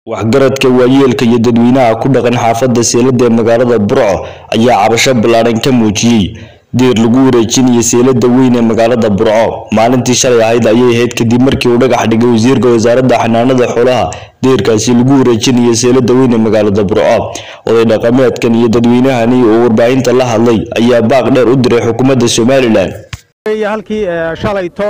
waxgaradka waayeelka iyo dadweynaha ku dhaqan xaafadda seelada ee magaalada burco ayaa cabasho ballaaran ka muujiyey deer lagu wareejinayo seelada weyn ee magaalada burco maalintii shalay ahayd ayay ahayd kadib markii uu dhagax dhigay wasiirka wasaaradda xanaanada xoolaha deerkaasi lagu wareejinayo seelada weyn ee magaalada burco oday dhaqameedkan iyo dadweynahani oo warbaahinta la hadlay ayaa baaq dheer u diray xukuumadda somalilan halkii shalayto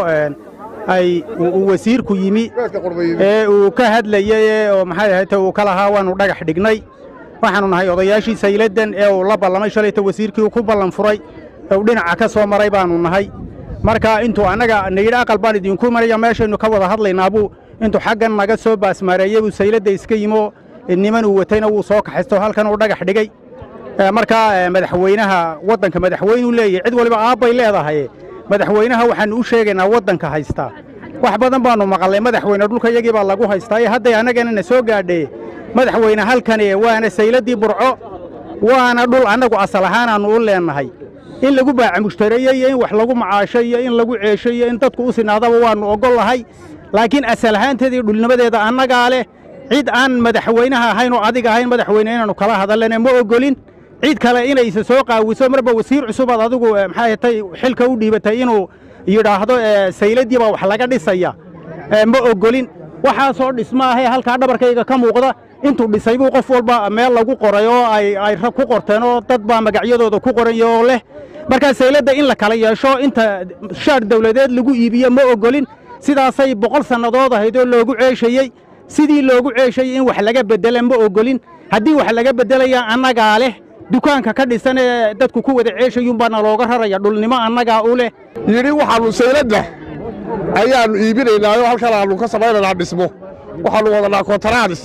ay uu wasiirku yimi ee uu ka hadlayey oo maxay ahayd uu ka lahaa waanu dhagax dhignay waxaanu nahay odayaashii sayladan ee uu la ballamay shalayto wasiirkii uu ku ballan furay ee uu dhinaca ka soo maray baanu nahay marka intuu annaga nayidhi aqal baan idinku maraya meeshaynu ka wada hadlaynaabuu intuu xaggan naga soo baasmaareeyey buu sayladda iska yimo niman uu watayna wuu soo kaxaysto halkan uu dhagax dhigay markaa madaxweynaha waddanka madaxweynuu leeyahy cid waliba aabbay leedahay madaxweynaha waxaannu u sheegaynaa waddanka haystaa wax badan baannu maqalnay madaxweyne dhulka iyagii baa lagu haystaa ee hadday annagana na soo gaadhee madaxweyne halkani waana sayladdii burco waana dhul annagu asal ahaanaannu u leennahay in lagu baaca mushtareeye iyo in wax lagu macaasho iyo in lagu ceesho iyo in dadku u sinaadaba waannu oggol lahay laakiin asal ahaanteeda iyo dhulnimadeeda annagaa leh cid aan madaxweynaha ahayn oo adiga ahayn madaxweyne inaannu kala hadallana ma oggolin cid kale inaysa soo qaawiso marba wasiir cusubaad adigu maxay tay xilka u dhiibatay inuu yidhaahdo sayladdii baa wax laga dhisaya ma oggolin waxaasoo dhisma ahee halkaa dhabarkayga ka muuqda intuu dhisay buu qof walba meel lagu qoray oo ay ku qorteen oo dad baa magacyadooda ku qoran oo leh markaa sayladda in la kala yeesho inta shaar dawladeed lagu iibiyo ma oggolin sidaasay boqol sannadood ahayd oo loogu ceeshayey sidii loogu ceeshayey in wax laga beddela ma oggolin haddii wax laga beddelaya annagaa leh dukaanka ka dhisan ee dadku ku wada ceeshayuunbaana looga raraya dhulnimo annagaa u leh yidhi waxaannu sayladda ayaannu iibinaynaayo halkan aannu ka samaynaynaa dhismo waxaannu wadanaa kontaraadis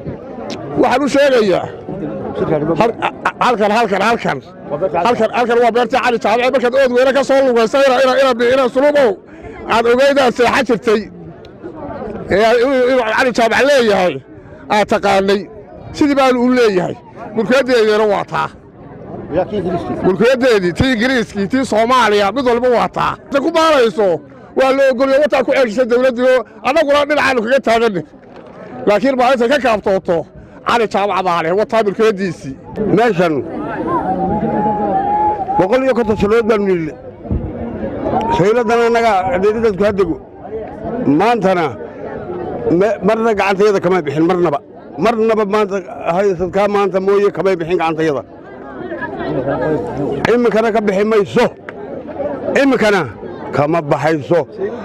waxaan u sheegayaa halkan halkan halkan halkan halkan waa beertii cali jaamace markaad ood weyne ka soo lugaysa ina sulubow aad ogeydaad seexa jirtay inuu cali jaamac leeyahay aad taqaanay sidii baanu u leeyahay mulkiyadeediina waa taa mulkiyadeedii tii ingiriiskii tii soomaaliya mid walba waa taa ku baanayso waa la ogolyo wataa ku ceeshisa dawladdiio annaguna dhinacaannu kaga taaganne laakiin maalinta ka kaaftooto cali jaamac baa leh wataa mulkiyaddiisii meeshan boqol iyo konton sannadood baanu nille sayladdan annaga adeeri dadku haddego maantana marna gacantayada kama bixin marnaba marnaba maanta haysadkaa maanta mooye kamay bixin gacantayada iminkana ka bixi mayso iminkana kama baxayso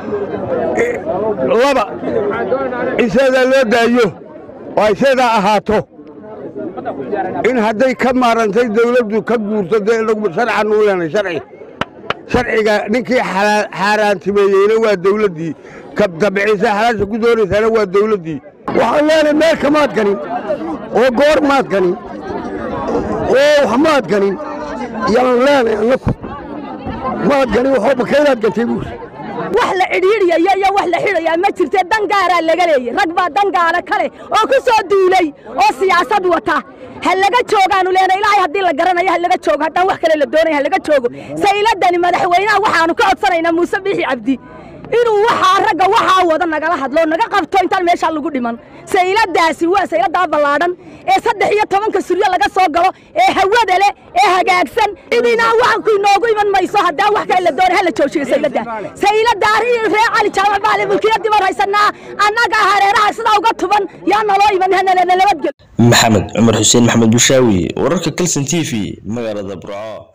laba iseedaa loo daayo oo ay seedaa ahaato in hadday ka maarantay dawladdu ka guurto dee sharcan u leenay sharci sharciga ninkii xaaraantimeeyeyna waa dawladdii kabtabicisa xalaasha ku doonaysaana waa dawladdii waxaan leenahay meel kamaad ganin oo goor maad ganin oo wax maad ganin yaan leenahay annaku maad ganin waxoo bakaydaad gantay buuri wax la cidhiidhiyayo iyo wax la xidhayaa ma jirte dangaaraa laga leeyey rag baa dangaala kale oo ku soo duulay oo siyaasad wata ha laga joogaanu leenahay ilaahay haddii la garanayo ha laga joogo haddaan wax kale la doonaya ha laga joogo sayladani madaxweynaha waxaanu ka codsanaynaa muuse biixi cabdi inuu waxaa ragga waxaa wada nagala hadlo naga qabto intaan meeshaa lagu dhiman sayladaasi waa sayladaa ballaadhan ee saddex iyo tobanka suryo laga soo galo ee hawada leh ee hagaagsan cidina waxku inoogu iman mayso haddaan wax kale la doonay hala joojiyo sayladda sayladda arrin reer cali jaamac baale mulkiyadii baan haysanaa annaga hareeraha sidaa uga tuban yaa naloo iman hanana nabadgel maxamed cumar xuseen maxamed bushaawi wararka kalson t v magaalada burco